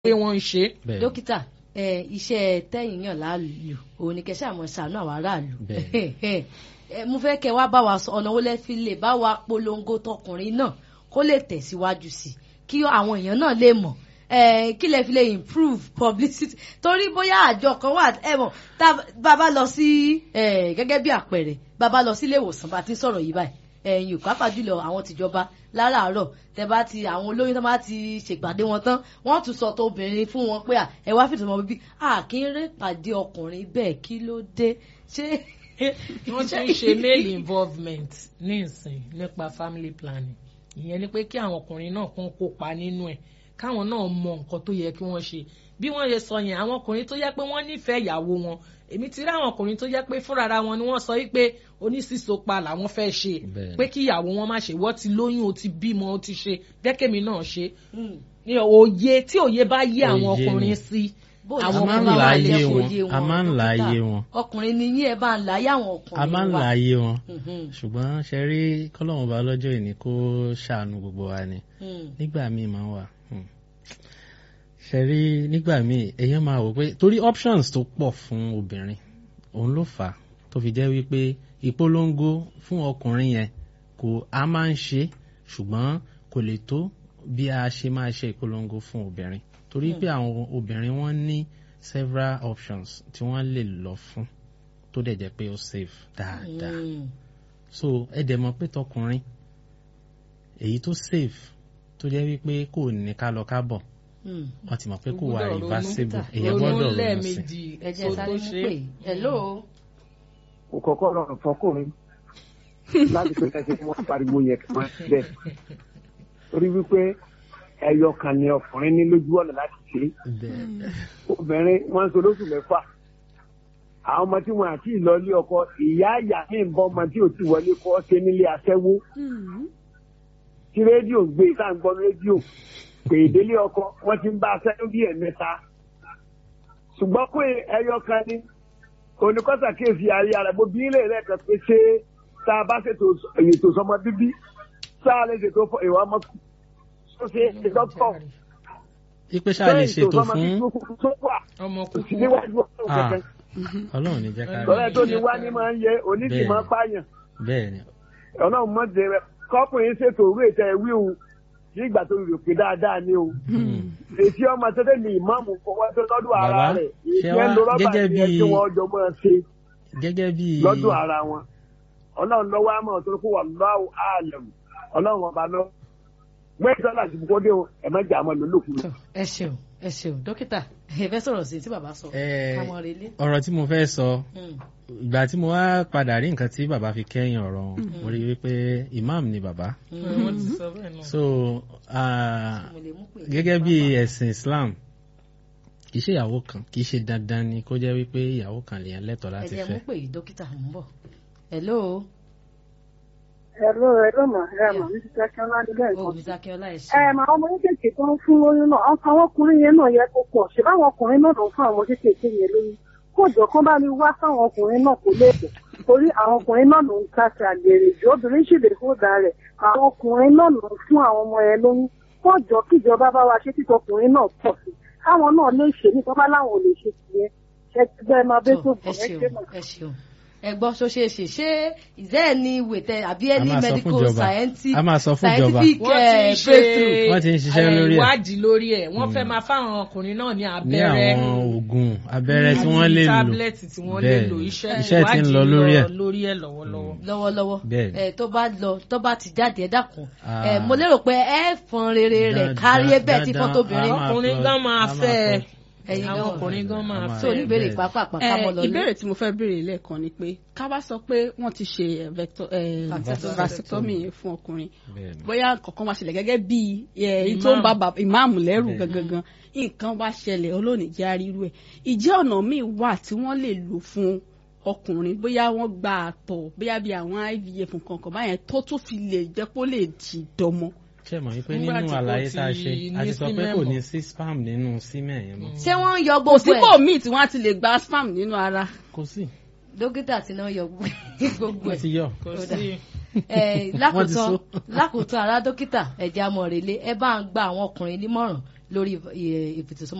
pé wọ́n ń ṣe. bẹ́ẹ̀ dókítà ẹ iṣẹ́ tẹ̀yìn yàn láàlú òun ni kẹsàn àmọ́ ṣàánú àwọn aráàlú Bẹ́ẹ̀. ẹ mo fẹ́ kẹ́ wá bá wa sọ ọ̀nà wo lẹ fi lè bá wa polongo tọkùnrin náà kó lè tẹ̀síwájú sí i kí àwọn èèyàn náà lè mọ̀ ẹ kí lẹ fi lè improve publicity torí bóyá àjọ kan wà ẹ mọ̀ tá bàbá lọ sí ẹ gẹ́gẹ́ bí àpẹẹrẹ bàbá lọ sí ilé ìwòsàn bá ti ń sọ̀rọ̀ yìí báyìí ẹ̀yin pàápàá jùlọ àwọn tìjọba láràárọ̀ tẹ bá ti àwọn olóyún tó bá ti ṣèpàdé wọn tán wọ́n tún sọ tó obìnrin fún wọn pé à ẹ wá fìtò ọmọ bíbí à kí n rè pàdé ọkùnrin bẹ́ẹ̀ kí ló dé ṣé. wọ́n ti ń ṣe male involvement ní ìsìn nípa family planning ìyẹn ni pé kí àwọn ọkùnrin náà kún kópa nínú ẹ̀ káwọn náà mọ nǹkan tó yẹ kí wọ́n ṣe bí wọ́n ṣe sọ yẹn àwọn ọkùnrin tó yẹ pé wọ́n nífẹ̀ẹ́ ìyàwó wọn èmi ti rí àwọn ọkùnrin tó yẹ pé fúnra wọn ni wọ́n sọ wípé onísìsopa làwọn fẹ́ ṣe Bẹ́ẹ̀. pé kí ìyàwó wọn má ṣe wọ́n ti lóyún o ti bímọ o ti ṣe dẹ́kẹ̀mí náà ṣe ní òye tí òye bá yé àwọn Òye ọkùnrin ni. sí bóyá àwọn a máa ń ọkùnrin la wa ayé jẹ́ wọn fòye a máa ń la dókítà. ayé wọn ọkùnrin ni yín ẹ bá ń láyé àwọn ọkùnrin a máa ń la ayé wọn Mhm, ṣùgbọ́n ṣe rí kọ́lọ́mù bá lọ́jọ́ ìní kó ṣàánú gbogbo wa ni mhm. nígbà míì máa ń wà hmm. ṣe rí nígbà míì èèyàn máa wò pé torí options tó pọ̀ fún obìnrin òun ló fà á tó fi jẹ́ wípé ìpolongo fún ọkùnrin yẹn kò a máa ń ṣe ṣùgbọ́n kò lè tó bí a ṣe máa ṣe ìpolongo fún obìnrin torí pé àwọn obìnrin wọ́n ní several options tí wọ́n lè lọ fún tó dẹ̀ jẹ́ pé ó safe dáadáa Mm. so ẹ dẹ̀ mọ̀ pé tọkùnrin èyí tó safe tó jẹ́ wípé kò ní ká lọ ká bọ̀ Mm. wọ́n ti mọ̀ pé kò wà Gbọ́dọ̀ ronú. reversible èèyàn ronú gbọ́dọ̀ ronú sí lẹ́ẹ̀mejì ẹ jẹ́ kó sáré tó mú ṣe pé hello kò kọ́kọ́ rọrùn fọkùnrin láti pé kẹsì tí wọ́n pariwo yẹn kí wọ́n ti bẹ́ẹ̀. torí wípé ẹyọ kan ni ọkùnrin ní lójú ọ̀nà láti ṣe é. bẹ́ẹ̀ obìnrin wọ́n ń so lóṣù mẹ́fà. àwọn ọmọ tí wọn àti ìlọlé ọkọ ìyá àyà ní ìbọn ọmọ tí ò ti wọlé kọ́ ṣe nílé aṣẹ́wó. tí rédíò ń gbé tá à ń gbọ́ rédíò pé ìdílé ọkọ wọ́n ti ń bá aṣẹ́wó bí ẹ̀mẹ́ta. ṣùgbọ́n pé ẹyọ kan ni oníkọ́sà kéèsì ayé ara bó bí ilé rẹ̀ kan pé ṣé tá a bá ṣètò ètò sọmọ bíbí tá a lè ṣètò fún ìwà ọmọ tó ṣe é dọ́kítọ̀ ipe ṣáà lè ṣètò fún tó wà ọmọ kò sí kúkú níwájú ọ̀hún Ah. kankan ọlọ́run ní jẹ́ ká rí tọ́lẹ̀ tó ní wá ní máa ń yẹ oníṣì Bẹ́ẹ̀. máa ń pààyàn bẹ́ẹ̀ ni ọlọ́run mọ̀ jẹ́ rẹ̀ kọ́kùnrin ṣètò òru ètò ẹ̀wí òun ní ìgbà tó rò pé dáadáa ni o èsì ọmọ tẹ́tẹ́ ní ìmáàmù fọwọ́ tó lọ́dún ara Bàbá, rẹ̀ ṣé ìyẹn wá ló rọ́bà gẹ́gẹ́ yẹn bí- tí wọ́n jọ máa ṣe gẹ́gẹ́ bí lọ́dún ara wọn ọlọ́run lọ́wọ́ àmọ́ tó kó wà lọ́wọ́ àlẹ̀mù ọlọ́run ọba lọ gbẹ́sẹ̀ láti bukọ́ dé o ẹ̀ má jà mọ́ lólùkù Tọ́, ẹ ṣeun ẹ ṣeun dókítà ẹ fẹ́ sọ̀rọ̀ sí i tí bàbá sọ Eh, káwọn relé. ọ̀rọ̀ tí mo fẹ́ sọ Mm. ìgbà tí mo wá padà rí nǹkan tí bàbá fi kẹ́yìn ọ̀rọ̀ wọn mo rí i wípé imam ni bàbá wọ́n ti sọ bẹ́ẹ̀ náà. so ah, mo lè mú pé gẹ́gẹ́ bí ẹ̀sìn Islam kì í ṣe ìyàwó kan kì í ṣe dandan ni kó jẹ́ wípé ìyàwó kan lèèyàn lẹ́tọ̀ọ́ ẹ láti jẹ́ fẹ́ mú pé dókítà ń bọ̀ hello Hello, hello ma, ẹ mà ní títí akínọ́lá nígbà ó nǹkan. mi dákẹ́ọ́lá ẹ ṣe. Ẹ mà ọmọ kéékèèké tó ń fún lóyún náà, ọkọ àwọn ọkùnrin yẹn náà yẹ kó pọ̀. Ṣé báwọn ọkùnrin náà ló ń fún àwọn kéékèèké yẹn lóyún? Kó jọ kán bá mi wá sáwọn ọkùnrin náà kó léèkó. Torí àwọn ọkùnrin náà ló ń káṣí àgbèrè jù. Obìnrin sì lè fóòdà rẹ̀. Àwọn ọkùnrin náà ló ń fún àwọn ọmọ yẹn lóyún. Kó jọ kíjọba bá wa ṣe títọkùnrin náà pọ̀ sí. Káwọn náà lè ṣe ní tọ́ba láwọn ò lè ṣe tìyẹn. Ṣé ti bẹ́ẹ̀ máa bẹ́ tó Tọ́, bọ̀ ẹ ẹ ṣe ṣeun mà. ẹ ṣeun ẹ gbọ́ ṣó ṣe é ṣe ṣé ìzẹ́ ẹ̀ ní ìwé tẹ àbí ẹ A ní máa sọ fún medical ìjọba. scientific A máa sọ fún ìjọba. scientific wọ́n ti eh, ń ṣe breakthrough. Wọ́n ti ń ṣiṣẹ́ eh, lórí ẹ̀. ìwádìí lórí ẹ̀ wọ́n fẹ́ máa fáwọn ọkùnrin náà ní ní abẹ́rẹ́ àwọn oògùn abẹ́rẹ́ tí àti wọ́n lè lò tábìlẹ̀tì tí wọ́n lè Bẹ́ẹ̀ lò ni. iṣẹ́ iṣẹ́ ti ń lọ ìwádìí lórí ẹ̀ lórí ẹ̀ lọ́wọ́lọ́wọ́. lọ́wọ́lọ́wọ́ Bẹ́ẹ̀ni. ẹ tó bá lọ tó bá ti jáde ẹ dákun Ah. ẹ mo lérò pé ẹ fọn rere rẹ̀ Dáadáa, kárí ẹ̀bẹ̀ tí fọn dáadáa, tóbìnrin a máa ọkùnrin fọ- gan máa a fẹ́ ẹ. fọ- ẹ̀yin àwọn gan ọkùnrin gan máa a máa tó fẹ́ fẹ́. oníbèrè bẹ́ẹ̀. pápápá Eh, kámọ́ lọ ìbéèrè tí mo fẹ́ béèrè lẹ́ẹ̀kan ni pé ká bá sọ pé wọ́n ti ṣe eh, vector- eh, Vasectomy. vasectomy yẹn fún ọkùnrin Bẹ́ẹ̀ ni. bóyá kankan wá ṣẹlẹ̀ gẹ́gẹ́ bí èyí tó ń bá bàbá- ìmáàmù lẹ́rù Bẹ́ẹ̀. gangan nǹkan wá ṣẹlẹ̀ olóòní jẹ́ àrírú ẹ̀ ìjẹ́ ọ̀nà míì wà tí wọ́n lè lò fún ọkùnrin bóyá wọ́n gba àtọ̀ bóyá bí àwọn IVF nǹkan kan báyẹn tó tún fi lè jẹ́ kó lè jì dọmọ. ṣe mọ̀ wípé Nígbà nínú tí kò àlàyé ti tá a ṣe a ní ti sọ pé semen kò mọ́. ní sí spam nínú semen yẹn mọ́ ṣé wọ́n ń yọ kò gbogbo sípò ẹ̀ míì tí wọ́n á ti lè gba spam nínú ara. kò sí dókítà tí náà yọ gbogbo wọ́n ẹ̀ ti yọ kò Ó dà. sí Eh, Wọ́n ti lákòótán so. lákòótán ará dókítà ẹ̀jẹ̀ amọ̀rẹ̀lẹ̀ ẹ bá ń gba àwọn ọkùnrin nímọ̀ràn lórí ìfètòsọ́mọ